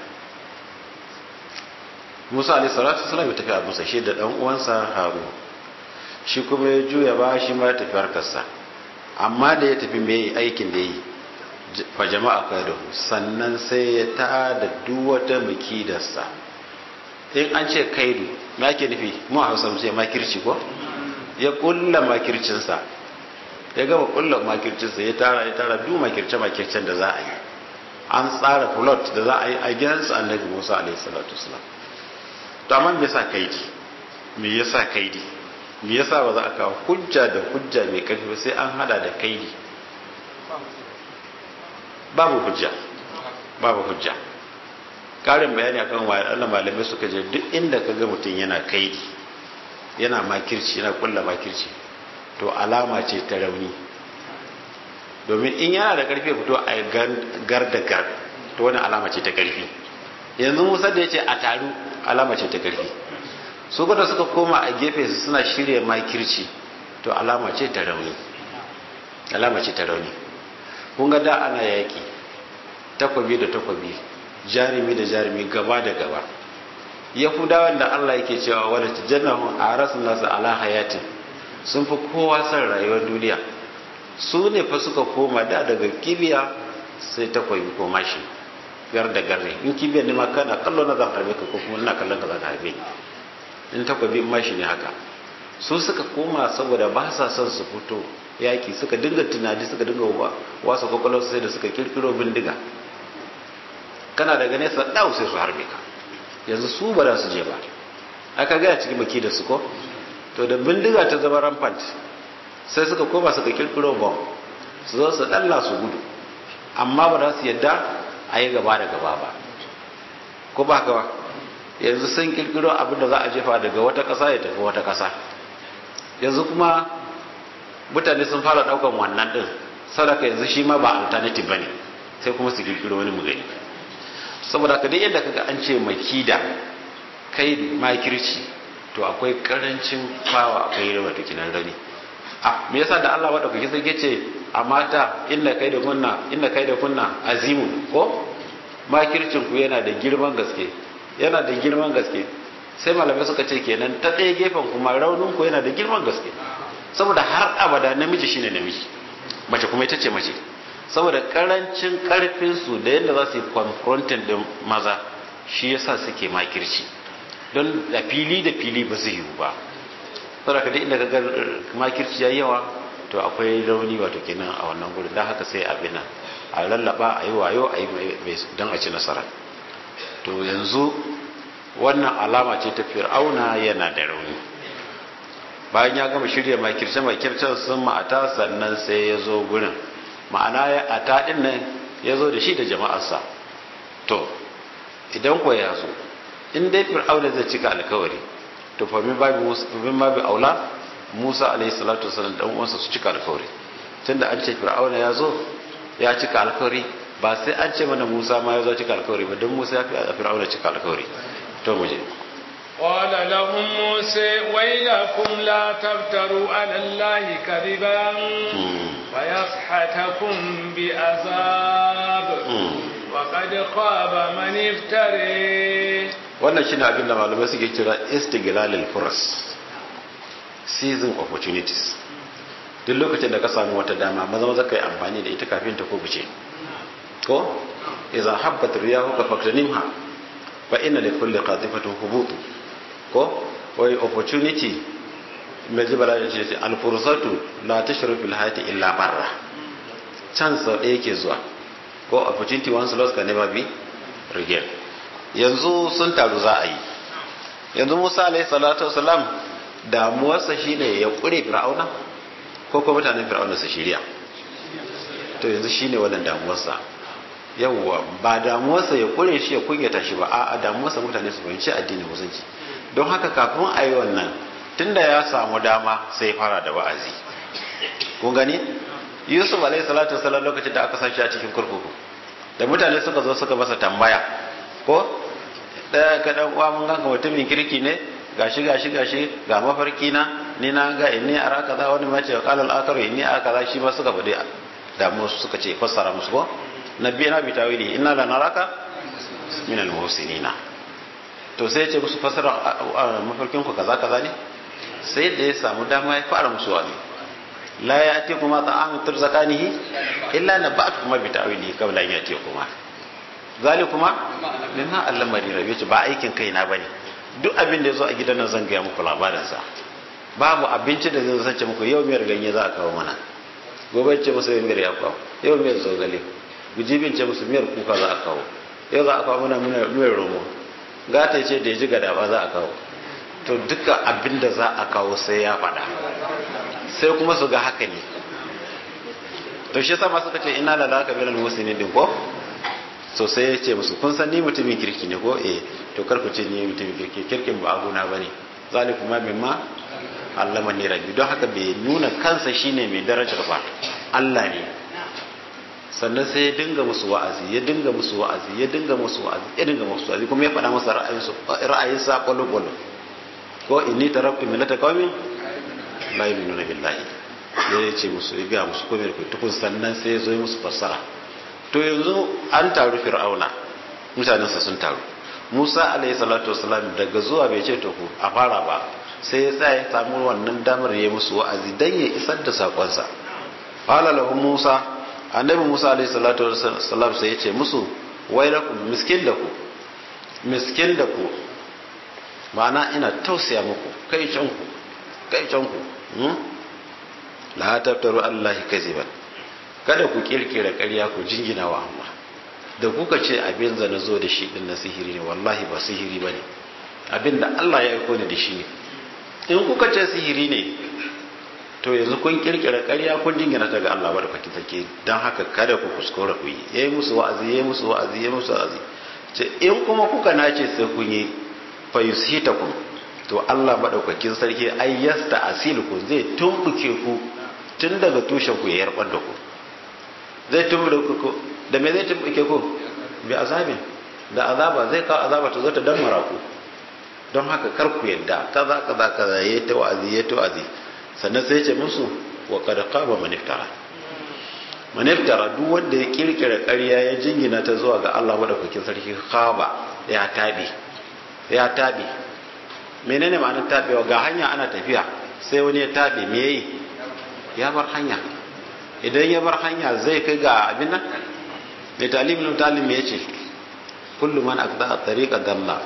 Musa alaihi salatu wasallam ya tafi a Musa shi da dan uwansa Harun shi kuma ya juya baya shi ma ya tafi harkarsa amma da ya tafi mai aikin da yi fa jama'a kaido sannan sai ya tada duk wata makidarsa in an ce kaidu me ake nufi mu a Hausa mu ce makirci ko ya kulla makircinsa ya gama kulla makircinsa ya tara ya tara duk makirce makircen da za a yi an tsara plot da za a yi a gidansa annabi Musa alaihi salatu wasalam to amma me yasa kaidi me yasa kaidi me yasa ba za a kawo hujja da hujja mai karfi ba sai an hada da kaidi babu hujja babu hujja karin bayani akan wa Allah malamai suka je duk inda kaga mutum yana kaidi yana makirci yana kulla makirci to alama ce ta rauni domin in yana da karfi fito a gar da gar to wani alama ce ta karfi yanzu musa da ya ce a taru alama ce ta karfi su gwada suka koma a gefe su suna shirya makirci to alama ce ta rauni alama ce ta rauni kun ga da ana yaki takwabi da takwabi jarumi da jarumi gaba da gaba yahudawan da allah yake cewa wadda tijannahun a rasu nasu ala hayatin sun fi kowa son rayuwar duniya su ne fa suka koma da daga kibiya sai takwabi ko mashi gar da garre in kibiyar ne ma kana kallo na zan harbe ka ko kuma ina kallon ka zan harbe in takwabi mashi ne haka su suka koma saboda ba sa son su fito yaki suka dinga tunani suka dinga wasa kwakwalwar sai da suka kirkiro bindiga kana daga nesa ɗau sai su harbe ka yanzu su ba za su je ba aka gaya cikin baki da su ko to da bindiga ta zama rampant sai suka koma suka kirkiro bom su zo su ɗalla su gudu amma ba za su yadda a yi gaba da gaba ba ko ba ka ba yanzu sun kirkiro abin da za a jefa daga wata ƙasa ya tafi wata ƙasa yanzu kuma mutane sun fara ɗaukan wannan ɗin sadaka yanzu shi ma ba alternative ba ne sai kuma su kirkiro wani mugani saboda ka duk yadda kaga an ce makida kai makirci to akwai karancin fawa akwai rawa da kinan rani a me yasa da Allah wadda kuke sai ce a mata inda kai da kunna inda kai da kunna azimu ko makircin ku yana da girman gaske yana da girman gaske sai malamai suka ce kenan ta ɗaya gefen kuma raunin ku yana da girman gaske saboda har abada namiji shine namiji mace kuma ita ce mace saboda karancin karfin su da yadda za su yi confronting din maza shi yasa suke makirci don da fili da fili ba zai yiwu ba saboda ka inda ga makirci ya yawa to akwai rauni wato kenan a wannan gurin don haka sai abin nan a lallaba a yi wayo a yi don a ci nasara to yanzu wannan alama ce ta fir'auna yana da rauni bayan ya gama shirya makirce makircen sun ma'ata sannan sai ya zo gurin ma'ana ya ata din nan ya zo da shi da jama'arsa to idan ko ya zo in dai fir'auna zai cika alkawari to fa min babu min babu aula Musa alaihi salatu wasallam dan uwansa su cika alkawari tunda an ce fir'auna ya zo ya cika alkawari ba sai an ce mana Musa ma ya zo cika alkawari ba don Musa ya fi fir'auna cika alkawari to mu je قال لهم موسى ويلكم لا تفتروا على الله كذبا فيسحتكم بعذاب وقد خاب من افتري wannan shine abin da malamai suke kira istiglalil furas season opportunities duk lokacin da ka samu wata dama maza maza kai amfani da ita kafin ta kubuce ko idza habbat riyahu ka faktanimha fa inna li kulli qatifatin hubutu ko wai opportunity mai jibala da ce alfursatu la tashru fil hayati illa barra chance sau ɗaya ke zuwa ko opportunity once lost can never be regain yanzu sun taru za a yi yanzu musa alayhi salatu wasalam damuwarsa shine ya kure fir'auna ko kuma mutanen fir'auna su shirya to yanzu shine wannan damuwarsa yawwa ba damuwarsa ya kure shi ya kunyata shi ba a'a damuwarsa mutane su fahimci addinin musulunci don haka kafin a yi wannan tunda ya samu dama sai fara da wa'azi kun gani yusuf alaihi salatu wasallam lokacin da aka sashi a cikin kurkuku da mutane suka zo suka masa tambaya ko da ka dan uwa mun ganka mutumin kirki ne gashi gashi gashi ga mafarki na ni na ga inni ara kaza wani ma ce qala al akaru inni ara kaza shi ma suka bade da mu suka ce fassara musu ko nabi na bi tawili inna la naraka min al muhsinina to sai ya ce musu fassara mafarkin ku kaza kaza ne sai da ya samu dama ya fara musu wani la ya ati kuma ta'am turzakanihi illa nabatu kuma bi ta'wili qabla an yati kuma zalikuma mimma allama ni rabbi ba aikin kaina bane duk abin da yazo a gidan nan zan ga muku labarin sa babu abinci da zai sace muku yau miyar ganye za a kawo mana gobe ce musu miyar ya kawo yau miyar zogale gujibin ce musu miyar kuka za a kawo yau za a kawo mana miyar romo gata ce da ya ji gada ba za a kawo to duka abin da za a kawo sai ya faɗa sai kuma su ga haka ne to shi sama suka ce ina lalaka bilal muslimin din ko so sai ya ce musu kun san ni mutumin kirki ne ko eh to kar ku ce ni mutumin kirki kirkin ba abuna bane zaliku ma mimma allama ni rabbi don haka bai nuna kansa shine mai darajar ba Allah ne sannan sai ya dinga musu wa'azi ya dinga musu wa'azi ya dinga musu wa'azi ya dinga musu wa'azi kuma ya faɗa masa ra'ayinsu ra'ayinsa kwallo kwallo ko inni taraktu millata qaumin la yu'minuna billahi ya ce musu ya ga musu komai ku tukun sannan sai ya zo musu fassara to yanzu an taru fir'auna mutanensa sun taru musa alayhi salatu wasalam daga zuwa bai ce to ku a fara ba sai ya tsaya ya samu wannan damar ya musu wa'azi dan ya isar da sakonsa qala lahu musa annabi musa alayhi salatu wasalam sai ya ce musu wailakum miskin da ku miskin da ku ma'ana ina tausaya muku kai can ku kai can ku la taftaru allahi kaziban kada ku kirkira ƙarya ku jingina wa Allah da kuka ce abin da na zo da shi din na sihiri ne wallahi ba sihiri ba ne abin da Allah ya aiko ni da shi ne in kuka ce sihiri ne to yanzu kun kirkira ƙarya kun jingina ta ga Allah ba da fakin take don haka kada ku kuskura ku yi yayi musu wa'azi yayi musu wa'azi yayi musu wa'azi ce in kuma kuka nace sai kun yi fa yusitakum to Allah madaukakin sarki ai yasta asilukum zai tumbuke ku tun daga tushen ku ya yarbar da ku zai tumbuke ku da me zai tumbuke ku bi azabin da azaba zai kawo azaba ta zo ta dammara ku don haka kar ku yadda kaza kaza kaza yayi ta wa'azi yayi ta wa'azi sannan sai ce musu wa qad qaba man iftara man iftara duk wanda ya kirkira ƙarya ya jingina ta zuwa ga Allah madaukakin sarki khaba ya tabi ya tabi menene ma'anar tabewa ga hanya ana tafiya sai wani ya tabe me yayi ya bar hanya idan ya bar hanya zai kai ga abin nan mai talimin talim ya ce kullum man akda tariqa dalla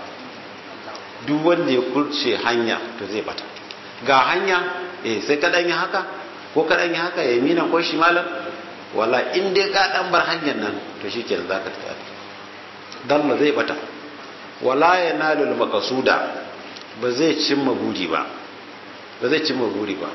duk wanda ya kurce hanya to zai bata ga hanya eh sai ka dan yi haka ko ka dan yi haka ya mina ko shimalan wala in dai ka dan bar hanyar nan to shikenan zaka tafi dalla zai bata wala yanalul maqsuda ba zai cimma buri ba ba zai cimma buri ba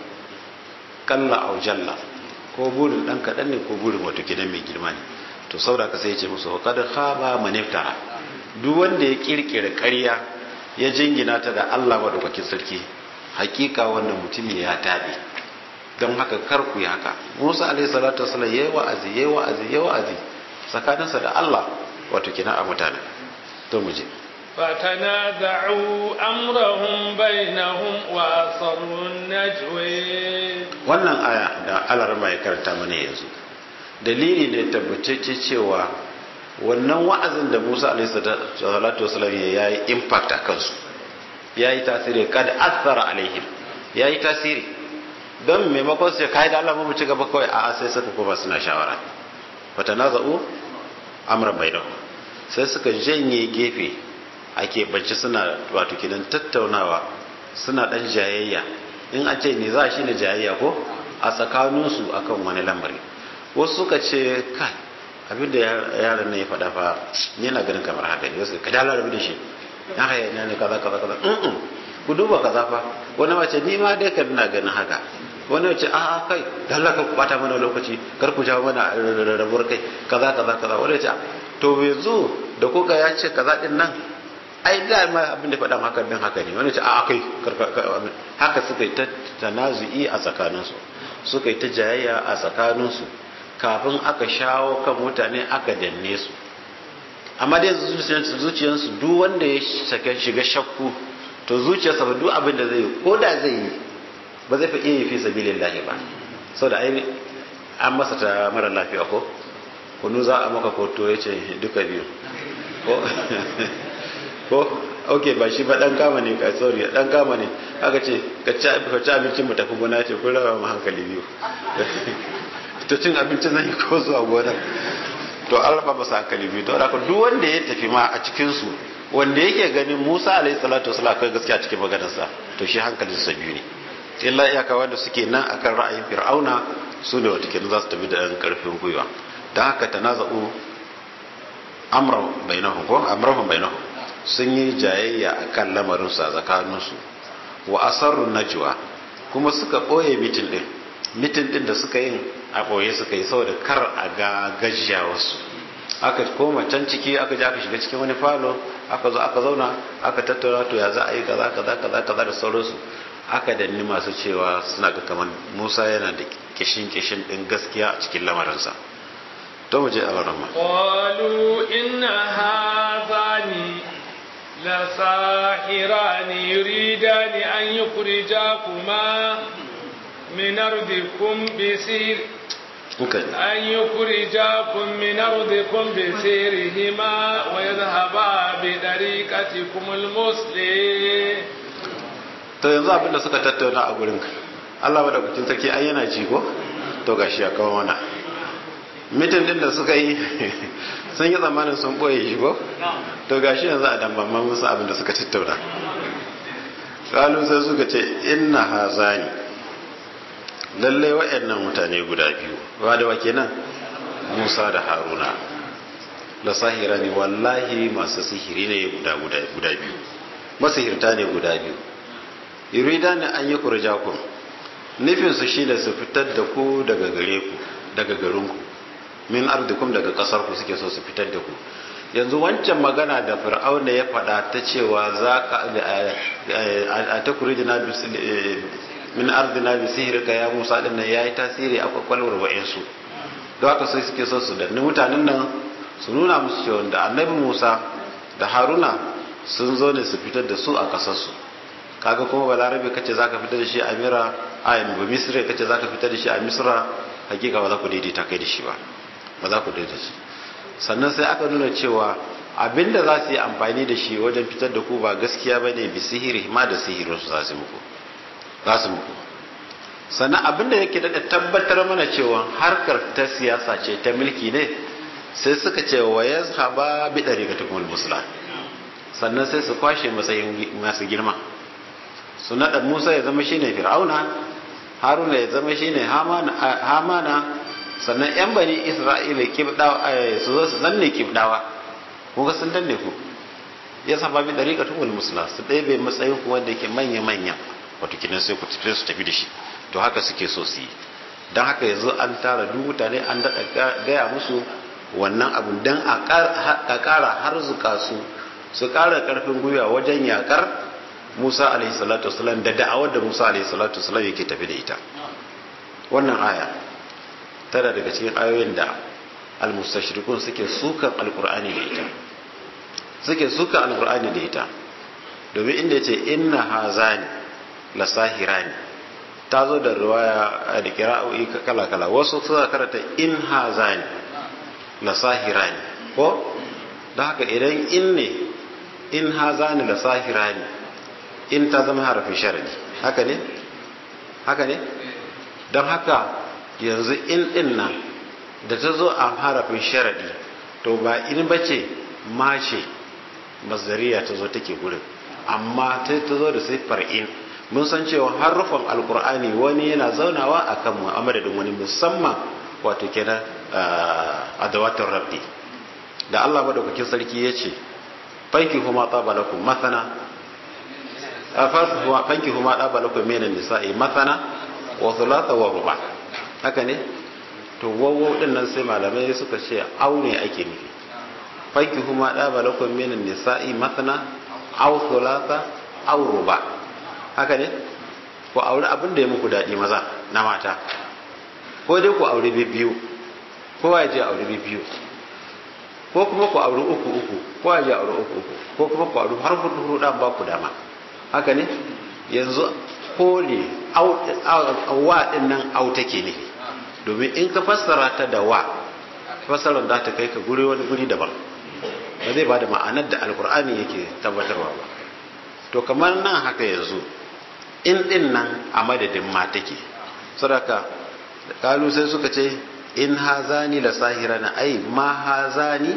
kalla au jalla ko burin dan kadan ne ko burin wato gidan mai girma ne to saboda ka sai ya ce musu wa kad khaba man iftara duk wanda ya kirkira ƙarya ya jingina ta da Allah madaukakin sarki hakika wannan mutum ya tabe don haka kar ku yi haka Musa alaihi salatu wasallam yayi wa'azi yayi wa'azi yayi wa'azi tsakaninsa da Allah wato kina a mutane to mu je فتنازعوا أمرهم بينهم وأصروا النجوي wannan aya da alarma ya karanta mana yanzu dalili ne tabbatacce cewa wannan wa'azin da Musa alaihi salatu wasallam ya yi impact a kansu ya yi tasiri kada athara alaihim ya yi tasiri don maimakon su kai da Allah mu ci gaba kawai a sai suka kuma suna shawara fatanaza'u amran bainahum sai suka janye gefe a keɓance suna wato kidan tattaunawa suna ɗan jayayya in a ce ne za shi ne jayayya ko a tsakaninsu akan wani lamari wasu suka ce kai abinda yaran nan ya faɗa fa yana ganin kamar haka ne wasu ka dala rabu da shi ya haya ne kaza kaza kaza ku duba kaza fa wani mace ni ma dai kan na ganin haka wani wace a kai dalla ka bata mana lokaci kar ku jawo mana rabuwar kai kaza kaza kaza wani wace to yanzu da kuka ya ce kaza din nan ai da ma abin da faɗan haka din haka ne wani ce a akai haka suka yi ta tanazu'i a tsakaninsu suka yi ta jayayya a tsakaninsu kafin aka shawo kan mutane aka danne su amma dai zuciyarsu duk wanda ya shiga shakku to zuciyarsa ba duk abin da zai yi ko da zai yi ba zai fi iya yi fi sabilillahi ba saboda ai an masa ta mara lafiya ko kunu za a maka koto ya ce duka biyu ko ko ok ba shi ba dan kama ne ka sorry dan kama ne aka ce ka ci abincin mu tafi gona ce kun raba mu hankali biyu to cin abincin zan yi ko zuwa gona to an raba masa hankali biyu to haka duk wanda ya tafi ma a cikin su wanda yake ganin Musa alaihi salatu wasallam akwai gaskiya cikin maganarsa to shi hankalinsa biyu ne illa iyaka wanda suke nan akan ra'ayin fir'auna su ne wata kenan za su tafi da ɗan ƙarfin gwiwa don haka ta naza'u amran bainahu ko amrahum bainahu sun yi jayayya akan lamarin su a tsakaninsu wa asarru najwa kuma suka ɓoye mitin ɗin mitin ɗin da suka yin a ɓoye suka yi saboda kar a ga gajiya wasu aka koma can ciki aka je aka shiga cikin wani falo aka zo aka zauna aka tattauna to ya za a yi kaza kaza kaza kaza da sauransu aka danni masu cewa suna ga kamar Musa yana da kishin kishin din gaskiya a cikin lamarinsa to mu je a wannan ma qalu inna hadhani la sahirani yuridani an yukhrijakuma min ardikum bisir أن يخرجاكم من أرضكم بسيرهما ويذهبا بطريقتكم المسلم to yanzu abin da suka tattauna a gurin Allah madaukakin sarki ai yana ji ko to gashi ya kawo mana mitin din da suka yi sun yi zamanin sun boye shi ko to gashi yanzu a dambamman musu abin da suka tattauna kalu sai suka ce inna hazani lallai waɗannan mutane guda biyu ba da wake nan musa da haruna la sahira ne wallahi masu sihiri ne guda guda biyu masihirta ne guda biyu yurida ne an yi kurjakun nufinsu shi da su fitar da ku daga gare ku daga garinku min ardikum daga kasar ku suke so su fitar da ku yanzu wancan magana da fir'auna ya faɗa ta cewa za ka a ta kurijina min ardina bi sihirka ya Musa din nan yayi tasiri a kwakwalwar wa'ansu don haka sai suke so su danni mutanen nan su nuna musu cewa da annabi Musa da Haruna sun zo ne su fitar da su a kasar su kaga kuma balarabe kace zaka fitar da shi a mira a ba misra kace zaka fitar da shi a misra hakika ba za ku daidaita kai da shi ba ba za ku daidaita shi sannan sai aka nuna cewa abinda za su yi amfani da shi wajen fitar da ku ba gaskiya bane bi sihiri ma da sihirin su za su muku za su muku sannan abinda yake da tabbatar mana cewa harkar ta siyasa ce ta mulki ne sai suka ce wa ya haba bi ɗari ga tukul musula sannan sai su kwashe matsayin masu girma su naɗa musa ya zama shine fir'auna haruna ya zama shine hamana sannan yan bani isra'ila su zo su zanne kibdawa kuma sun danne ku ya saba bi ɗari ga tukul musula su ɗebe matsayin ku wanda yake manya-manya wato kinan sai ku tafi su tafi da shi to haka suke so su yi don haka yanzu an tara duk mutane an daɗa gaya musu wannan abun don a ƙara har zuka su su ƙara ƙarfin gwiwa wajen yaƙar musa alaihi salatu wasalam da da'awar da musa alaihi salatu wasalam yake tafi da ita wannan aya tana daga cikin ayoyin da almustashriqun suke sukan alqur'ani da ita suke sukan alqur'ani da ita domin inda yace inna hazani lasahirani ta zo da ruwaya da kira'o'i kala-kala wasu suna karanta in hazani lasahirani ko da haka idan in ne in hazani lasahirani in ta zama harafin sharadi haka ne haka ne don haka yanzu in din nan da ta zo a harafin sharadi to ba in bace mace mazariya ta zo take gurin amma ta zo da siffar in mun san cewa harufan alkur'ani wani yana zaunawa a kan mu'amaladin wani musamman wato kenan a dawatar rabbi da Allah madaukakin sarki ya ce fanki kuma tsaba lakum mathana fanki kuma tsaba lakum minan nisa'i mathana wa thulatha wa ruba haka ne to wawo din nan sai malamai suka ce aure ake nufi fanki kuma tsaba lakum minan nisa'i mathana aw thulatha aw ruba haka ne ku aure abin da ya muku daɗi maza na mata ko dai ku aure biyu kowa ya je aure biyu ko kuma ku aure uku uku kowa ya je aure uku uku ko kuma ku aure har hudu hudu dan ba ku dama haka ne yanzu ko ne wa din nan au take ne domin in ka fassara ta da wa fassarar da ta kai ka guri wani guri daban ba zai ba da ma'anar da alkur'ani yake tabbatarwa ba to kamar nan haka yanzu in din nan a madadin ma take sadaka kalu sai suka ce in hazani la sahirana ai ma hazani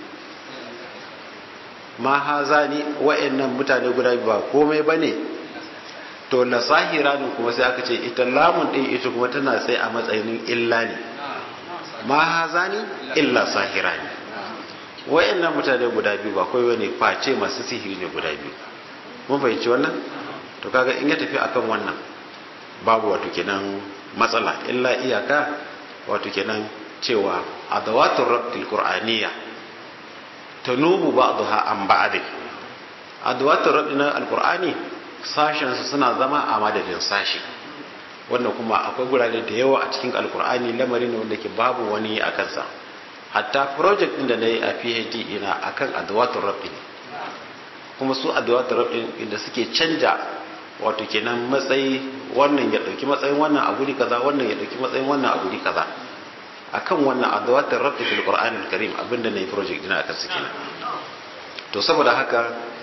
ma hazani wa'annan mutane guda ba komai bane to la sahirani kuma sai aka ce ita lamun din ita kuma tana sai a matsayin illa ne ma hazani illa sahirani wa'annan mutane guda biyu ba kai wani face masu sihiri ne guda biyu mun fahimci wannan to kaga in ya tafi akan wannan babu wato kenan matsala illa iyaka wato kenan cewa adawatul rabtil qur'aniyya tanubu ba'daha an ba'd adawatul rabtil alqur'ani sashen su suna zama a madadin sashi wannan kuma akwai gurare da yawa a cikin alqur'ani lamarin ne wanda ke babu wani a kansa hatta project din da nayi a PhD ina akan adawatul rabtil kuma su adawatul rabtil inda suke canja wato kenan matsayi wannan ya dauki matsayin wannan a guri kaza wannan ya dauki matsayin wannan a guri kaza akan wannan adawatul rabbi fil qur'anil karim abinda nayi project dina akan su kenan to saboda haka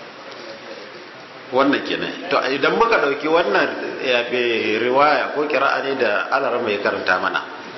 wannan kenan to idan muka dauki wannan ya be riwaya ko qira'a ne da alarama ya karanta mana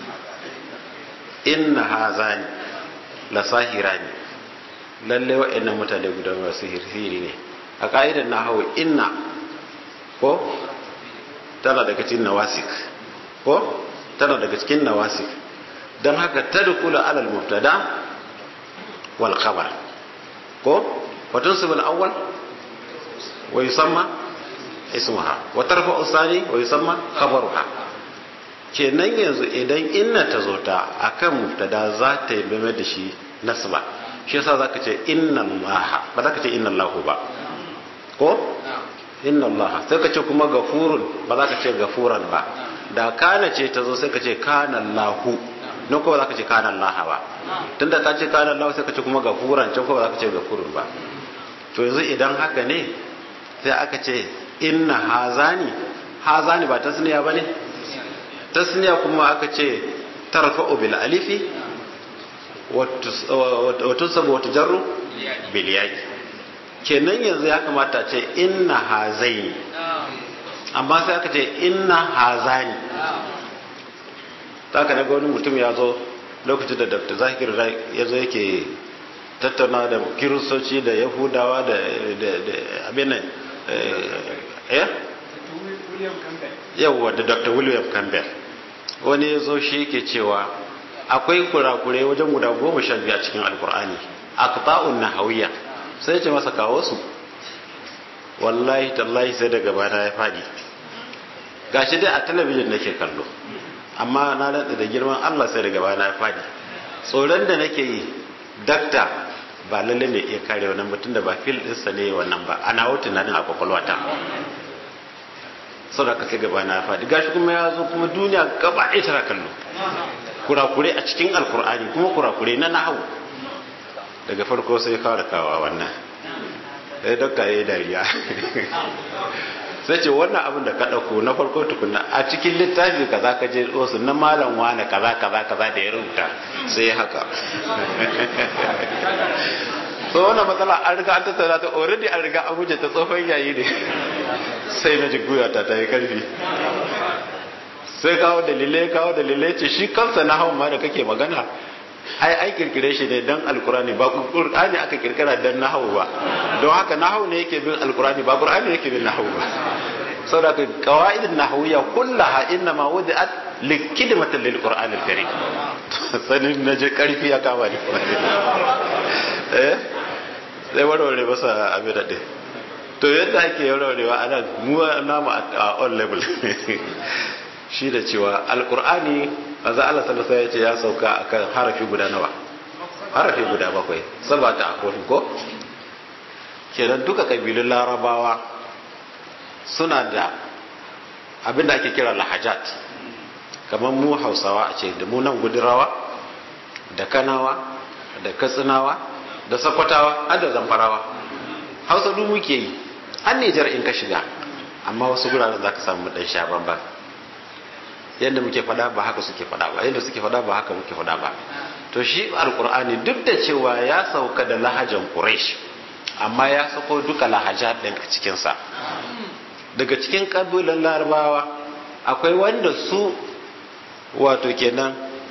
inna hazani la sahirani lalle wa'annan mutane guda masu sihiri ne a ka'idar nahawu inna ko tana daga cikin nawasik ko tana daga cikin nawasik don haka tadkhulu alal mubtada wal khabar ko wa tunsib al awwal wa yusamma ismuha wa tarfa'u thani wa yusamma khabaruha kenan yanzu idan inna ta zo ta akan mubtada za ta yi da shi nasba shi yasa zaka ce inna allaha ba zaka ce inna allahu ba ko inna Allah sai ka ce kuma gafurun ba za ka ce gafuran ba da kana ce ta zo sai ka ce kana Allahu nan ko ba za ka ce kana Allah ba tunda ka ce kana Allah sai ka ce kuma gafuran can ko ba za ka ce gafurun ba to yanzu idan haka ne sai aka ce inna hazani hazani ba tasniya bane tasniya kuma aka ce tarfa'u bil alifi wa tusabu wa tujarru bil ya'i kenan yanzu ya kamata ce inna hazaini amma sai aka ce inna hazani ta ka naga wani mutum ya zo lokacin da dr zakir ya zo yake tattauna da kiristoci da yahudawa da abin nan eh yawwa da dr william campbell wani ya zo shi yake cewa akwai kurakurai wajen guda goma sha biyu a cikin alkur'ani aqta'un nahawiyya sai ce masa kawo su wallahi tallahi sai daga bana ya fadi gashi dai a talabijin nake kallo amma na daɗa da girman Allah sai daga bana ya fadi tsoron da nake yi dakta ba lalle ne iya kare wannan mutum da ba fil ɗinsa ne wannan ba ana wuce tunanin a kwakwalwata sau da ka sai gaba na fadi gashi kuma ya zo kuma duniya gaba ɗaya tana kallo kurakure a cikin alkur'ani kuma kurakure na nahawu daga farko sai fara kawa wannan sai dokta ya yi dariya sai ce wannan abin da ka ɗauko na farko tukuna a cikin littafi kaza ka je wasu na malam wane kaza kaza kaza da ya rubuta sai haka so wannan matsala an riga an tattara ta already an riga an wuce ta tsofan yayi ne sai na ji guyata ta yi karfi sai kawo dalilai kawo dalilai ce shi kansa na hawan ma da kake magana ai ai kirkire shi ne dan alkurani ba qur'ani aka kirkira dan nahawu ba don haka nahawu ne yake bin alkurani ba qur'ani yake bin nahawu ba saboda qawaidun nahawiyya kullaha inna ma wudi'at likidmatan lil qur'an al karim sanin naje karfi ya kama ni eh sai warware masa abin da to yadda ake warwarewa a nan mu namu a on level shi da cewa alkur'ani manzo Allah sallallahu alaihi ya ce ya sauka akan harafi guda nawa harafi guda bakwai sabata akwai ko kenan duka kabilun larabawa suna da abinda ake kira lahajat kamar mu hausawa a ce da mu nan gudurawa da kanawa da katsinawa da sakwatawa har da zamfarawa hausa duk muke yi har nijar in ka shiga amma wasu guraren za ka samu dan sha bamban yadda muke fada ba haka suke fada ba yadda suke fada ba haka muke fada ba to shi alkur'ani duk da cewa ya sauka da lahajan quraish amma ya sako duka lahaja din a cikin sa daga cikin kabilan larabawa akwai wanda su wato kenan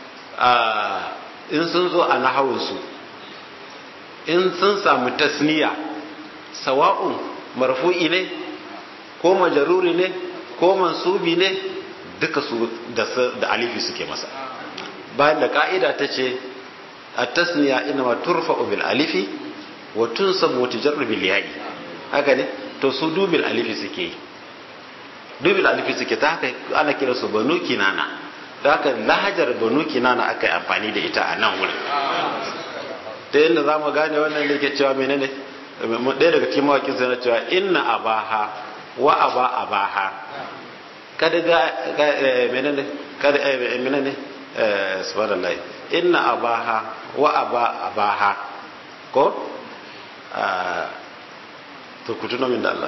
in sun zo a nahawun su in sun samu tasniya sawa'un marfu'i ne ko majaruri ne ko mansubi ne duka su da alifi suke masa bayan da ka'ida ta ce a tasniya ina ma turfa bil alifi wa tun sabu tijarru bil ya'i haka ne to su dubil alifi suke yi dubil alifi suke ta haka ana kira su banu kinana da haka lahajar banu kinana aka yi amfani da ita a nan wurin ta yadda za mu gane wannan da ke cewa menene ɗaya daga cikin mawakin sai na cewa inna abaha wa aba abaha kada ga menene kada menene subhanallah inna abaha wa aba abaha ko to ku tuna min da Allah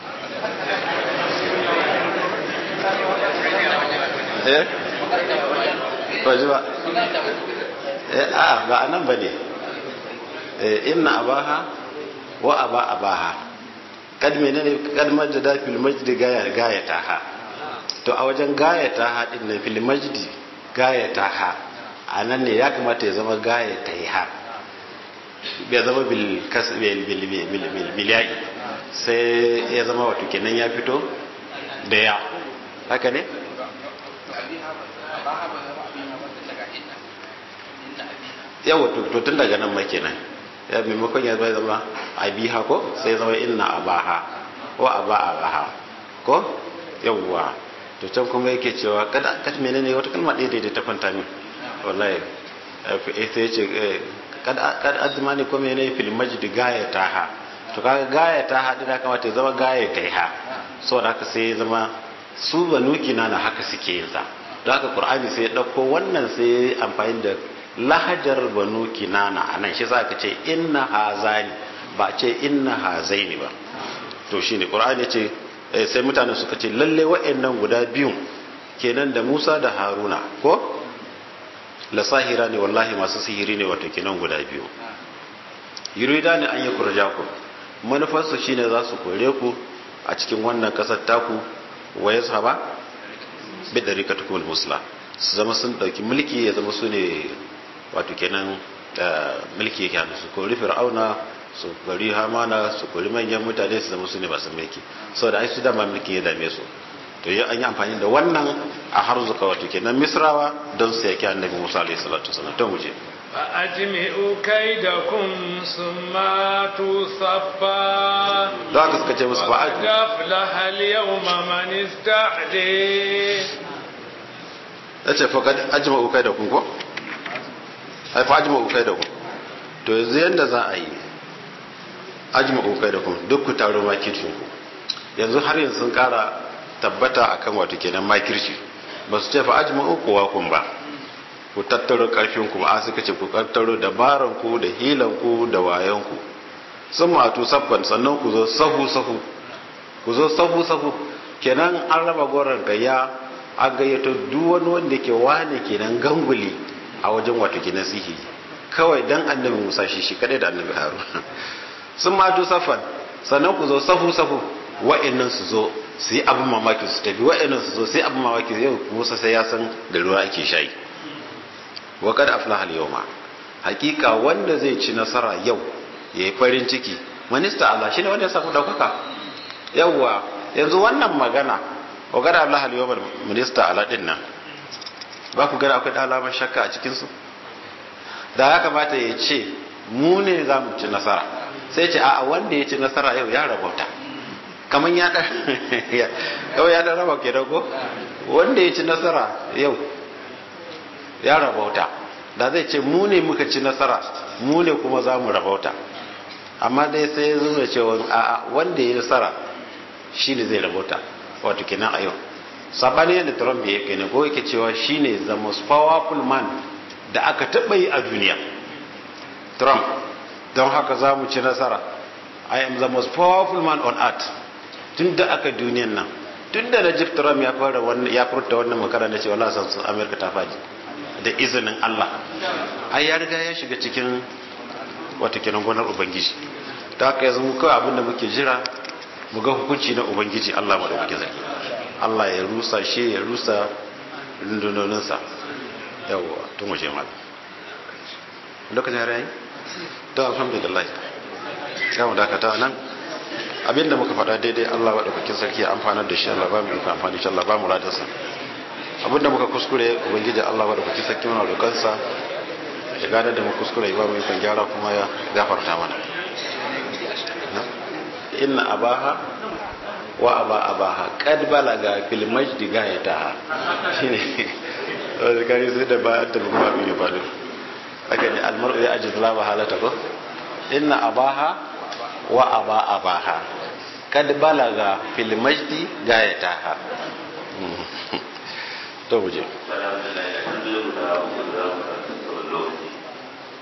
eh ba ji ba eh a ba anan bane eh inna abaha wa aba abaha kad menene kad majda fil majdi gaya gayata ha to a wajen gayata ha din nan fil majdi gayata ha anan ne ya kamata ya zama gayata ha bai zama bil kas bil bil bil bil ya'i sai ya zama wato kenan ya fito da ya haka ne yawa to tun daga nan ma kenan ya maimakon ya zai zama abiha ko sai zama inna abaha wa aba abaha ko yawwa to can kuma yake cewa kada kad menene wata kalma ɗaya da ta kwanta min wallahi sai ya ce kad kad azmani ko menene fil majd gayata ha to kaga gayata ha da kamata ya zama gayata ha saboda haka sai ya zama su banu kinana haka suke yin sa don haka qur'ani sai ya dauko wannan sai ya amfani da lahajar banu kinana a nan shi za ka ce inna hazani ba ce inna hazaini ba to shi ne ƙura'ani ce sai mutane suka ce lalle wa'annan guda biyun kenan da musa da haruna ko la sahira ne wallahi masu sihiri ne wato kenan guda biyu yurida ne an yi kurja ku manufarsu shine za su kore ku a cikin wannan ƙasar taku wa ya saba bi ɗarikatukum musla su zama sun ɗauki mulki ya zama su ne wato kenan mulki yake hannu su kori fir'auna su kori hamana su kori manyan mutane su zama su ne masu mulki saboda ai su dama mulki ya dame su to yi an yi amfani da wannan a har zuka wato kenan misrawa don su yaki annabi musa alaihi salatu wasallam to mu je فأجمعوا كيدكم ثم تصفى da haka suka ce musu ba وقد أفلح اليوم من استعلي ya ce faƙad ajima ukai da kun ko? haifa ajima ukai da kun to yanzu yadda za a yi ajima ukai da kun duk ku taro makircin ku yanzu har yanzu sun ƙara tabbata akan wato kenan makirci ba su ce fa ajima ukuwa kun ba ku tattaro ƙarfin ku ba suka ce ku tattaro dabaran ku da hilan ku da wayan ku sun matu saffan sannan ku zo sahu sahu ku zo sahu sahu kenan an raba goron gayya an gayyato duk wani wanda ke wane kenan ganguli a wajen wato kenan sihiri kawai dan annabi Musa shi shi kadai da annabi Harun sun matu saffan sannan ku zo sahu sahu wa'annan su zo su yi abin mamaki su tafi wa'annan su zo sai abin mamaki yau Musa sai ya san da ruwa ake shayi wa kad aflaha al-yawma hakika wanda zai ci nasara yau yayi farin ciki minista Allah shine wanda ya samu daukaka yawwa yanzu wannan magana wa kad aflaha al-yawma minista Allah din nan ba ku gada akwai alamar shakka a cikin su da ya kamata ya ce mu ne za mu ci nasara sai ce a wanda ya ci nasara yau ya rabauta kamar ya da yau ya da raba ke dago wanda ya ci nasara yau ya rabauta da zai ce mu ne muka ci nasara mu ne kuma za mu rabauta amma dai sai ya zuna cewa a wanda ya nasara shi ne zai rabota wato kenan a yau sabani yadda trump ya yake ne ko yake cewa shi ne the most powerful man da aka taɓa yi a duniya trump don haka za mu ci nasara i am the most powerful man on earth tun da aka duniyan nan tun da najib trump ya fara wannan ya furta wannan makara na cewa lasan sun amerika ta faɗi da izinin allah ai ya riga ya shiga cikin wata kenan gonar ubangiji ta haka yanzu mu kawai abinda muke jira mu ga hukunci na ubangiji allah maɗaukakin zaki allah ya rusa shi ya rusa rundunoninsa yawwa tun waje mal lokacin yare yayi to alhamdulillah ya mu dakata nan abinda muka faɗa daidai allah maɗaukakin sarki ya amfanar da shi allah ba mu yi amfani shi allah ba mu ladarsa abinda muka kuskure ubangiji allah maɗaukakin sarki mana roƙansa ya gane da mu kuskure ba mu ikon gyara kuma ya gafarta mana inna abaha wa aba abaha kad balaga fil majdi gayataha shine wanda kare sai da ba ta bugu abin ya faru aka ne almar'u ya ajiz la halata ko inna abaha wa aba abaha kad balaga fil majdi gayataha to muje